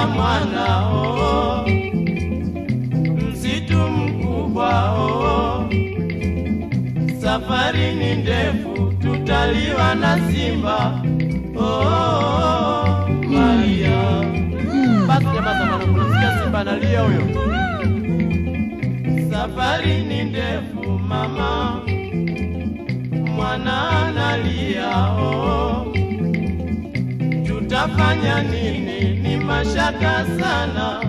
Bembeleza mwanao, msitu mkubwa oh. Safari ni ndefu, tutaliwa na simba oh, Maria. Basi jamaa zamani, kunasikia simba analia huyo. Safari ni ndefu mama, mwana analia oh. Tutafanya nini? Ni mashaka sana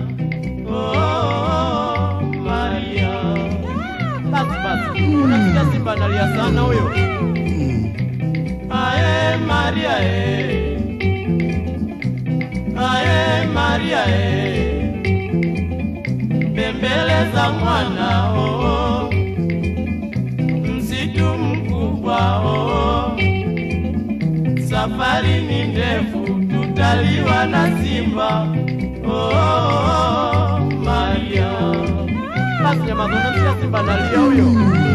oh, Maria. Basi basi, unasikia simba analia sana huyo. Ae Maria e, ae Maria e, bembeleza mwana oh, msitu mkubwa oh, safari ni ndefu, tutaliwa na simba oh, Maria. Basi jamaa, unasikia simba analia huyo.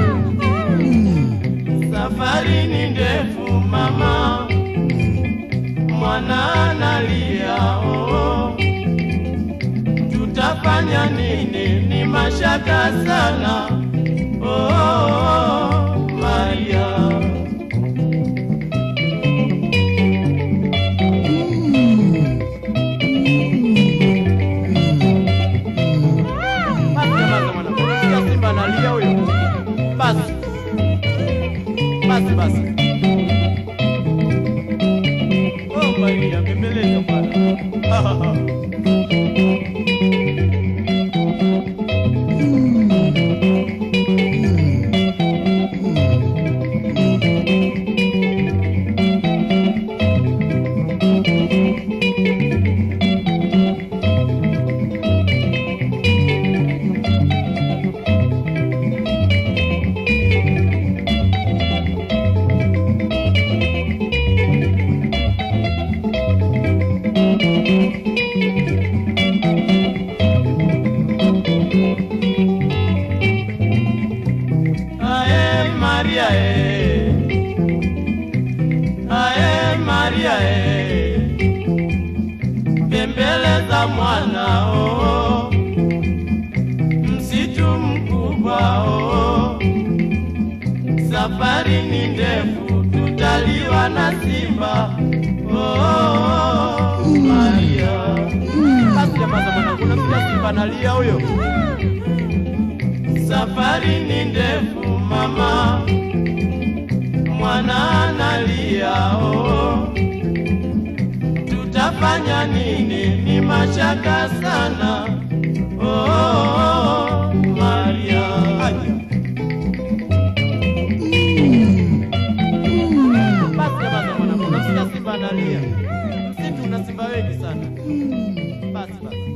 Safari ni ndefu mama, mwana analia oh. Tutafanya nini? Ni mashaka sana oh, Maria. Basi jamaa zamani, unasikia simba analia huyo. Basi basi basi. Oh Maria, bembeleza bwana. Ae Maria e, ae Maria e, bembeleza mwana oh, msitu mkubwa oh, safari ni ndefu, tutaliwa na simba oh, Maria. Basi jamaa za mwanangu, unasikia simba analia huyo. Safari ni ndefu mama, mwana analia oh. Tutafanya nini? Ni mashaka sana oh, Maria. Basi jamaa za mwanangu, unasikia simba analia. Msitu una simba wengi sana. Basi basi.